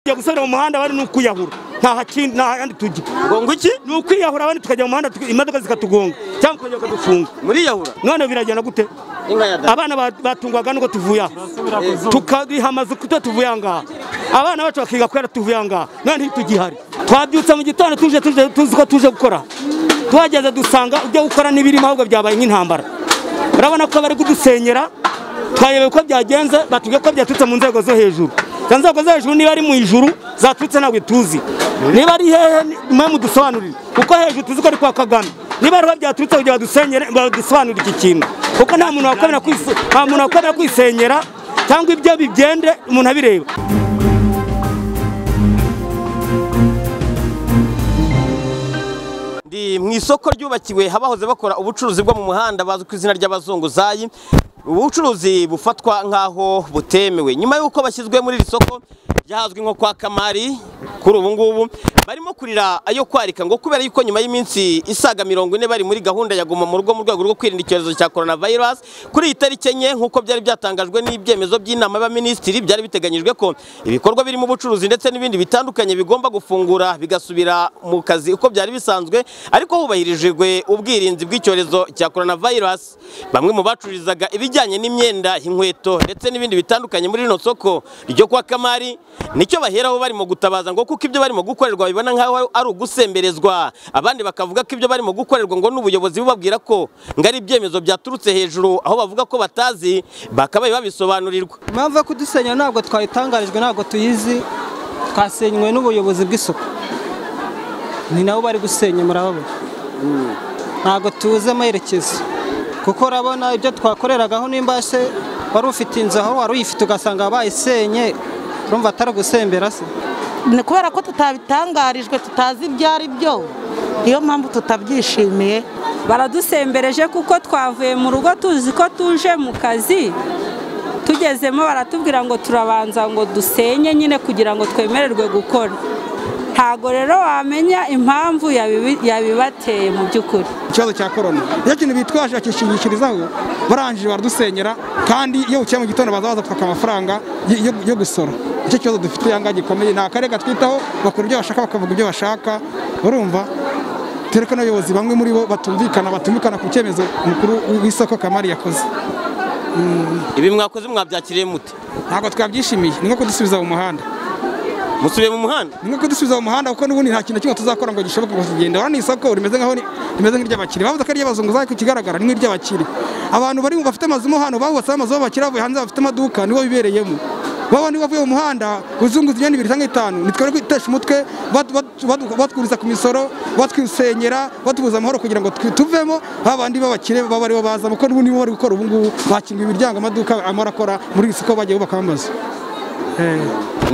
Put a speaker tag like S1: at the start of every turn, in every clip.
S1: tugiye gusubira mu muhanda abandi ni ukuyahura nta handi tujya
S2: ngo iki
S1: ni ukwiyahura abandi tukajya mu muhanda tuka- imodoka zikatugonga cyangwa ukajya bakadufunga
S2: muriyahura
S1: none biragenda gute
S2: inka ya dada
S1: abana ba- batungwaga nuko tuvuye aha tukariha amazu kuko tuvuye aha ngaha abana bacu bakiga kubera tuvuye aha ngaha none ntitugihari twabyutse mu gitondo tuje tuje tuzi ko tuje gukora tuhageze dusanga ibyo gukora n'ibirimo ahubwo byabaye nk'intambara urabona ko bari kudusenyera twayobewe uko byagenze batubwiye ko byaturutse mu nzego zo hejuru izo nzego zo hejuru niba ari mu ijuru zaturutse ntabwo tuzi niba ari hehe ni- mwe mudusobanurire kuko hejuru tuzi ko ari kwa kagame niba ari ho byaturutse kugira badusenyere badusobanurire iki kintu kuko nta muntu wakwemera kwise- nta muntu wakwemera kwisenyera cyangwa ibyo bigende umuntu abireba
S2: ndi mu isoko ryubakiwe abahoze bakora ubucuruzi bwo mu muhanda bazwi ku izina ry'abazunguzayi ubucuruzi bufatwa nk'aho butemewe nyuma y'uko bashyizwe muri iri soko ryahazwi nko kwa kamari kuri ubu ngubu barimo kurira ayo kwarika ngo kubera yuko nyuma y'iminsi isaga mirongo ine bari muri gahunda ya guma mu rugo mu rwego rwo kwirinda icyorezo cya korona virusi kuri iyi tariki enye nk'uko byari byatangajwe n'ibyemezo by'inama y'abaminisitiri byari biteganyijwe ko ibikorwa birimo ubucuruzi ndetse n'ibindi bitandukanye bigomba gufungura bigasubira mu kazi uko byari bisanzwe ariko hubahirijwe ubwirinzi bw'icyorezo cya korona virusi bamwe mu bacururizaga ibijyanye n'imyenda inkweto ndetse n'ibindi bitandukanye muri rino soko ryo kwa kamari nicyo baheraho barimo gutabaza ngo kuko ibyo barimo gukorerwa bibona nk'aho ari ugusemberezwa abandi bakavuga ko ibyo barimo gukorerwa ngo n'ubuyobozi bubabwira ko ngo ari ibyemezo byaturutse hejuru aho bavuga ko batazi bakabaye babisobanurirwa
S3: impamvu yo kudusenya ntabwo twayitangarijwe ntabwo tuyizi twasenywe n'ubuyobozi bw'isuku ni nabo bari gusenya murababona ntabwo tuzi amerekezo kuko urabona ibyo twakoreragaho n'imbashe wari ufite inzu aho wari uyifite ugasanga bayisenye urumva atari ugusembera se
S4: Ni kubera ko tutabitangarijwe tutazi ibyo ari byo niyo mpamvu tutabyishimiye
S5: baradusembereje kuko twavuye mu rugo tuzi ko tuje mu kazi tugezemo baratubwira ngo turabanza ngo dusenye nyine kugira ngo twemererwe gukora ntago rero wamenya impamvu yabibi- yabibateye mu by'ukuri
S6: ikibazo cya korona iyo kintu bitwaje bakishingikirizaho barangije baradusenyera kandi iyo bucye mu gitondo baza bazatwaka amafaranga y- yo- yo gusora icyo kibazo dufite ahangaha gikomeye ni akarere gatwitaho bakora ibyo bashaka bakavuga ibyo bashaka urumva dore ko n'abayobozi bamwe muri bo batumvikana batumvikana ku cyemezo mukuru w'isoko kamari yakoze
S2: ibi mwakoze mwabyakiriye mute
S6: ntabwo twabyishimiye ni nko kudusubiza mu muhanda
S2: musubiye mu muhanda
S6: ni nko kudusubiza mu muhanda kuko n'ubundi nta kintu na kimwe tuzakora ngo gishoboke ngo tugende urabona isoko rimeze nk'aho ni- rimeze nk'iry'abakire bavuze ko ari iry'abazunguzayi ku kigaragara ni nk'iry'abakire abantu bari mu bafite amazu mo hano bahubatseho amazu b'abakire bavuye hanze bafite amaduka nibo bibereyemo baba niba bavuye mu muhanda uzunguza imyenda ibiri cyangwa itanu nitwe kwitesha umutwe batu- batu- batu- batwuriza ku misoro batwisenyera batubuza amahoro kugira ngo twi- tuvemo babandi b'abakire baba aribo bazamo kuko n'ubundi nibo bari gukora ubu ngubu bakinguye imiryango amaduka amara akora muri isoko bagiye bubaka amazu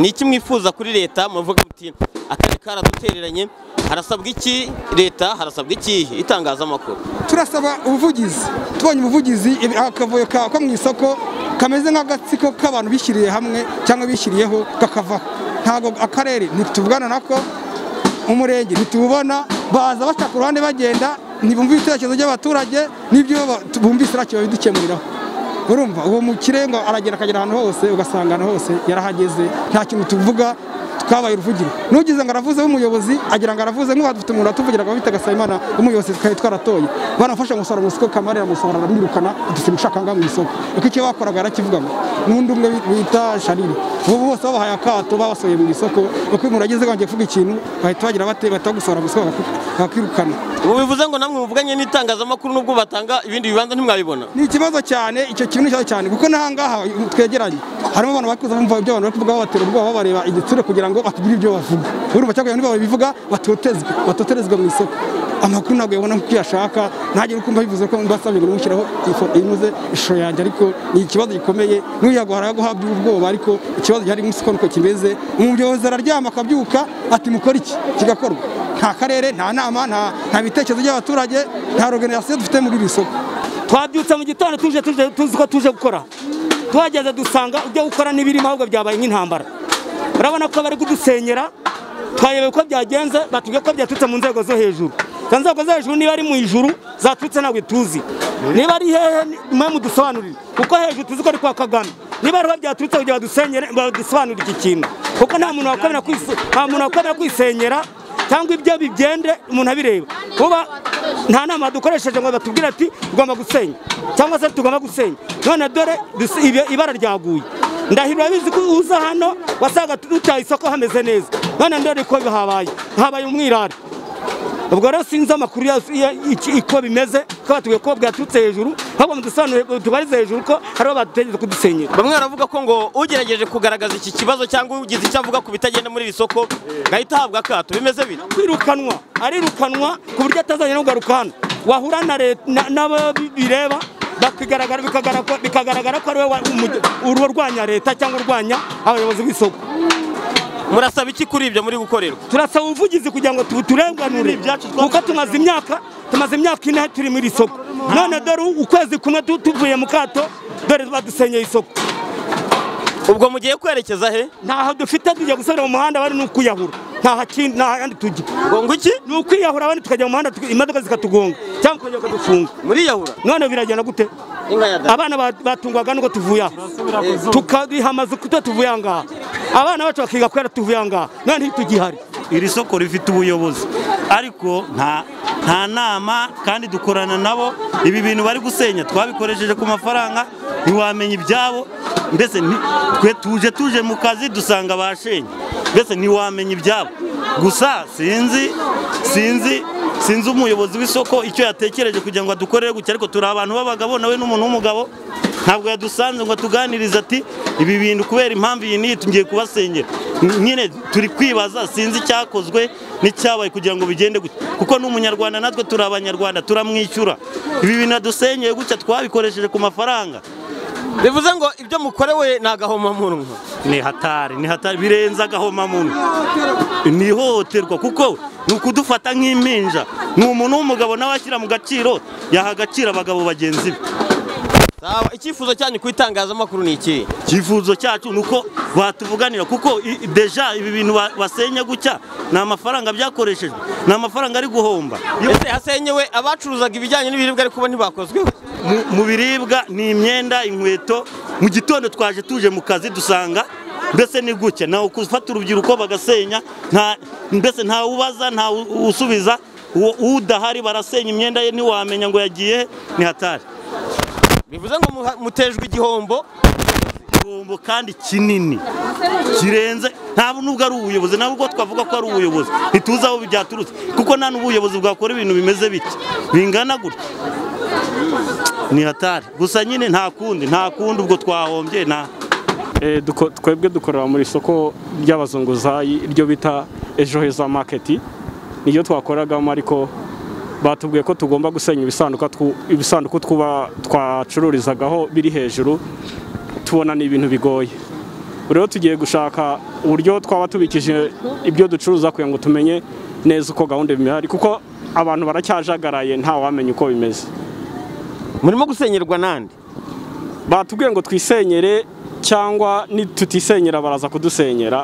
S2: ni iki mwifuza kuri leta muvuga muti akarere karadutereranye harasabwa iki leta harasabwa iki itangazamakuru
S6: turasaba ubuvugizi tubonye ubuvugizi ibi- akavuyo ka ko mu isoko kameze nk'agatsiko k'abantu bishyiriye hamwe cyangwa bishyiriyeho kakavaho ntabwo akarere ntituvugana nako umurenge ntitubona baza baca ku ruhande bagenda ntibumve ibitekerezo by'abaturage n'ibyo ba- tu- bumvise ntacyo babidukemuriraho urumva uwo mukire ngo aragera akagera ahantu hose ugasanga ahantu hose yarahageze nta kintu tuvuga twabaye uruvugiro nugize ngo aravuze w'umuyobozi agira ngo aravuze nk'ubu dufite umuntu watuvugira ngo bita gasabimana w'umuyobozi twari twaratoye banafasha gusohora mu isoko kamari aramusohora aramwirukana ati mushaka ngaha mu isoko kuko icyo bakoraga yarakivuga ngo n'undi umwe bi- bita sharire ubu bose babahaye akato babasohoye mu isoko uko umuntu ageze bagiye kuvuga ikintu bahita bagira bate bahita bagusohora mu isoko bakaku- bakirukana
S2: ubu bivuze ngo namwe muvuganye n'itangazamakuru n'ubwo batanga ibindi bibanza ntimwabibona
S6: ni ikibazo cyane icyo kintu ni ikibazo cyane kuko n'ahangaha twegeranye harimo abantu bakuze bumva ibyo abantu bari kuvuga babatera ubwoba babareba igitsure kugira ngo batugire ibyo bavuga urumva cyangwa niba babivuga batotezwe batoterezwa mu isoko amakuru ntabwo yabona uko uyashaka ntagire ukumva bivuze ko mbasabye ngo umushyiraho ifoto inuze ishusho yanjye ariko ni ikibazo gikomeye n'uyaguhara guhabwa ubwoba ariko ikibazo gihari mu isoko niko kimeze umuyobozi araryama akabyuka ati mukore iki kigakorwa nta karere nta nama nta- nta bitekerezo by'abaturage nta organizasiyo dufite muri iri soko
S1: twabyutse mu gitondo tuje tuje tuzi ko tuje gukora tuhageze dusanga ibyo gukora n'ibirimo ahubwo byabaye nk'intambara urabona ko bari kudusenyera twayobewe uko byagenze batubwiye ko byaturutse mu nzego zo hejuru izo nzego zo hejuru niba ari mu ijuru zaturutse ntabwo tuzi niba ari hehe ni- mwe mudusobanurire kuko hejuru tuzi ko ari kwa kagame niba ari ho byaturutse kugira badusenyere badusobanurire iki kintu kuko nta muntu wakwemera kwise- nta muntu wakwemera kwisenyera cyangwa ibyo bigende umuntu abireba kuba nta nama dukoresheje ngo batubwire ati tugomba gusenya cyangwa se tugomba gusenya none dore dusi- ibi- ibara ryaguye ndahiro urabizi ko uza hano wasanga dutaye isoko hameze neza none ndore ko habaye habaye umwirare ubwo rero sinzi amakuru ya- ya- iki- uko bimeze ko batubwiye ko bwaturutse hejuru ahubwo mudusobanurire tubarize hejuru ko hariho badutegereje kudusenyera
S2: bamwe baravuga ko ngo ugerageje kugaragaza iki kibazo cyangwa ugize icyo avuga ku bitagenda muri iri soko ngahita ahabwa akato bimeze bine
S1: kwirukanwa arirukanwa ku buryo atazajya no kugaruka hano wahura na leta na- n'abo bireba bakigaragara- bikagaragara bikagaragara ko ari we wa- umu- uri urwanya leta cyangwa urwanya abayobozi b'isoko
S2: murasaba iki kuri ibyo muri gukorerwa
S1: turasaba ubuvugizi kugira ngo tu- turenganure kuko tumaze imyaka tumaze imyaka ine turi muri iri soko none dore ukwezi kumwe tu- tuvuye mu kato dore badusenyeye isoko
S2: ubwo mugiye kwerekeza he
S1: ntaho dufite tujya gusubira mu muhanda bari ni ukwiyahura nta hakindi nta handi tujya
S2: ngo ngo iki
S1: ni ukwiyahura abandi tukajya mu muhanda tuki- imodoka zikatugonga cyangwa ukongera ukadufunga
S2: muriyahura
S1: none biragenda gute
S2: inka ya data
S1: abana ba- batungwaga nuko tuvuye aha tukahamaze kuto tuvuye aha ngaha abana bacu bakiga kubera tuvuye aha ngaha none ntitugihari
S7: iri soko rifite ubuyobozi ariko nta nta nama kandi dukorana nabo ibi bintu bari gusenya twabikoresheje ku mafaranga ntiwamenya ibyabo mbese nti- twe tuje tuje mu kazi dusanga bashenye mbese ntiwamenya ibyabo gusa sinzi sinzi sinzi umuyobozi w'isoko icyo yatekereje kugira ngo adukorere gutya ariko turi abantu b'abagabo nawe n'umuntu w'umugabo ntabwo yadusanze ngo atuganirize ati ibi bintu kubera impamvu iyi n'iyi tugiye kubasenyera nyine turi kwibaza sinzi icyakozwe n'icyabaye kugira ngo bigende gutya kuko n'umunyarwanda natwe turi abanyarwanda turamwishyura ibi bintu yadusenyeye gutya twabikoresheje ku mafaranga
S2: bivuze ngo ibyo mukorewe ni agahomamunwa
S7: ni hatari ni hatari birenze agahomamunwa ni ihohoterwa kuko ni ukudufata nk'impinja ni umuntu w'umugabo nawe ashyira mu gaciro yaha agaciro abagabo bagenzi be
S2: sawa icyifuzo cyanyu ku itangazamakuru ni iki
S7: icyifuzo cyacu ni uko batuvuganira kuko i- i- deja ibi bintu ba- basenya gutya ni amafaranga byakoreshejwe ni amafaranga ari guhomba
S2: ese hasenyewe abacuruzaga ibijyanye n'ibiribwa ariko ntibakozweho
S7: Mu- mu biribwa ni imyenda inkweto mu gitondo twaje tuje mu kazi dusanga mbese ni gutya nawe gufata urubyiruko bagasenya nta mbese nta ubaza nta u- usubiza uwo udahari barasenya imyenda ye ntiwamenya ngo yagiye he, ni hatari
S2: bivuze ngo muha- mutejwe igihombo
S7: igihombo kandi kinini kirenze ntabwo nubwo ari ubuyobozi ntabwo twavuga ko ari ubuyobozi ntituzi aho byaturutse kuko nta n'ubuyobozi bwakora ibintu bimeze bitya bingana gutya ni hatari gusa nyine nta kundi nta kundi ubwo twahombye nta
S8: Eh, duko- twebwe dukorera muri isoko ry'abazunguzayi iryo bita ejo heza maketi niryo twakoragamo ariko batubwiye ko tugomba gusenya ibisanduka twu- ibisanduku twuba twacururizagaho biri hejuru tubona ni ibintu bigoye Ubu rero tugiye gushaka uburyo twaba tubikije ibyo ducuruza kugira ngo tumenye neza uko gahunda bimehari kuko abantu baracyajagaraye ntawamenya uko bimeze
S2: murimo gusenyerwa nande
S8: batubwiye ngo twisenyere cyangwa nitutisenyera baraza kudusenyera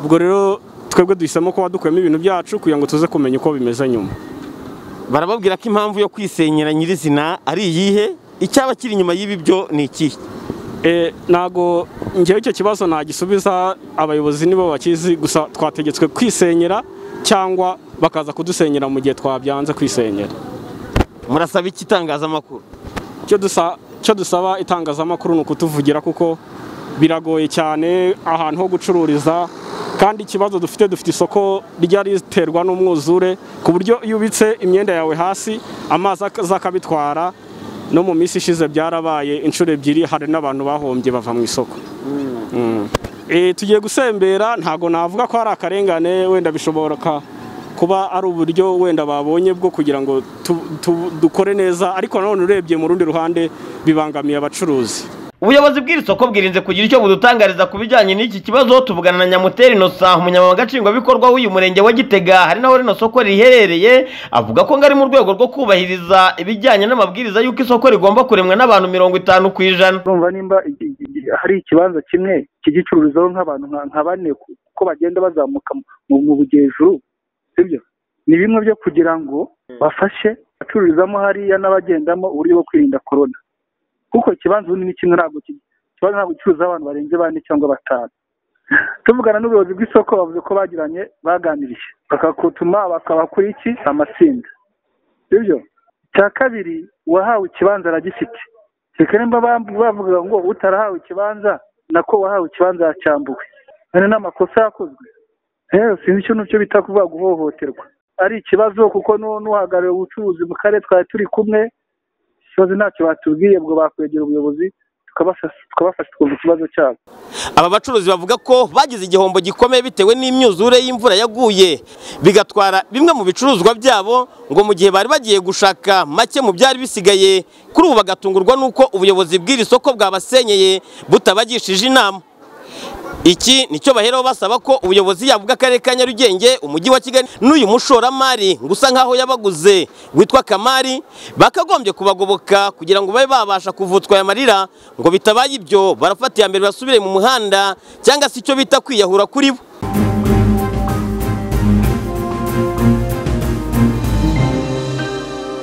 S8: ubwo rero twebwe duhisemo kuba dukuyemo ibintu byacu kugira ngo tuze kumenya uko bimeze nyuma
S2: barababwira ko impamvu yo kwisenyera nyirizina ari iyihe icyaba kiri inyuma y'ibi byo ni ikihe
S8: e, ntago njyewe icyo kibazo nagisubiza abayobozi nibo bakizi gusa twategetswe kwisenyera cyangwa bakaza kudusenyera mu gihe twabyanze kwisenyera
S2: murasaba iki itangazamakuru
S8: icyo dusa- icyo dusaba itangazamakuru ni ukutuvugira kuko biragoye cyane ahantu ho gucururiza kandi ikibazo dufite dufite isoko ryari riterwa n'umwuzure ku buryo iyo ubitse imyenda yawe hasi amazi akaza akabitwara no mu minsi ishize byarabaye inshuro ebyiri hari n'abantu bahombye bava mu isoko Mm. Eh, tugiye gusembera ntago navuga ko hari akarengane wenda bishoboka kuba ari uburyo wenda babonye bwo kugira ngo tu- tu- dukore neza ariko nanone urebye mu rundi ruhande bibangamiye abacuruzi
S2: ubuyobozi bw'iri soko bwirinze kugira icyo budutangariza ku bijyanye n'iki kibazo tuvugana na nyamuteri inosa umunyamabanga nshingwabikorwa w'uyu murenge wa gitega hari naho rino soko riherereye avuga ko ngari mu rwego rwo kubahiriza ibijyanye n'amabwiriza y'uko isoko rigomba kuremwa n'abantu mirongo itanu ku ijana
S9: urumva nimba iki- iki- hari ikibanza kimwe kigicururizaho nk'abantu nka nka bane ku- uko bagenda bazamuka mu mu bujyejuru sibyo ni bimwe byo kugira ngo bafashe abacururizamo hariya n'abagendamo uburyo bwo kwirinda korona kuko ikibanza ubundi ni kimwe ntabwo ki- ikibanza ntabwo gicuruza abantu barenze bane cyangwa batanu tuvugana n'ubuyobozi bw'isoko bavuze ko bagiranye baganiriye bakakutuma bakaba kuri iki amatsinda sibyo icya kabiri uwahawe ikibanza aragifite reka nimba bam- bavuga ngo utarahawe ikibanza nako wahawe ikibanza yacyambuwe ane n'amakosa yakozwe rero sinzi icyo n'icyo bita kuvuga guhohoterwa ari ikibazo kuko nu- n'uhagarariye ubucuruzi mu karere twari turi kumwe ikibazo ntacyo batubwiye ubwo bakwegera ubuyobozi tukabafasha tukabafasha tukumva ikibazo cyabo
S2: aba bacuruzi bavuga ko bagize igihombo gikomeye bitewe n'imyuzure y'imvura yaguye bigatwara bimwe mu bicuruzwa byabo ngo mu gihe bari bagiye gushaka make mu byari bisigaye kuri ubu bagatungurwa n'uko ubuyobozi bw'iri soko bwabasenyeye butabagishije inama iki nicyo baheraho basaba ko ubuyobozi yaba ubw'akarere ka nyarugenge umujyi wa kigali n'uyu mushoramari ngo usa nk'aho yabaguze witwa kamari bakagombye kubagoboka kugira ngo babe babasha kuvutswa aya marira ngo bitabaye ibyo barafata iya mbere basubire mu muhanda cyangwa se icyo bita kwiyahura kuri bo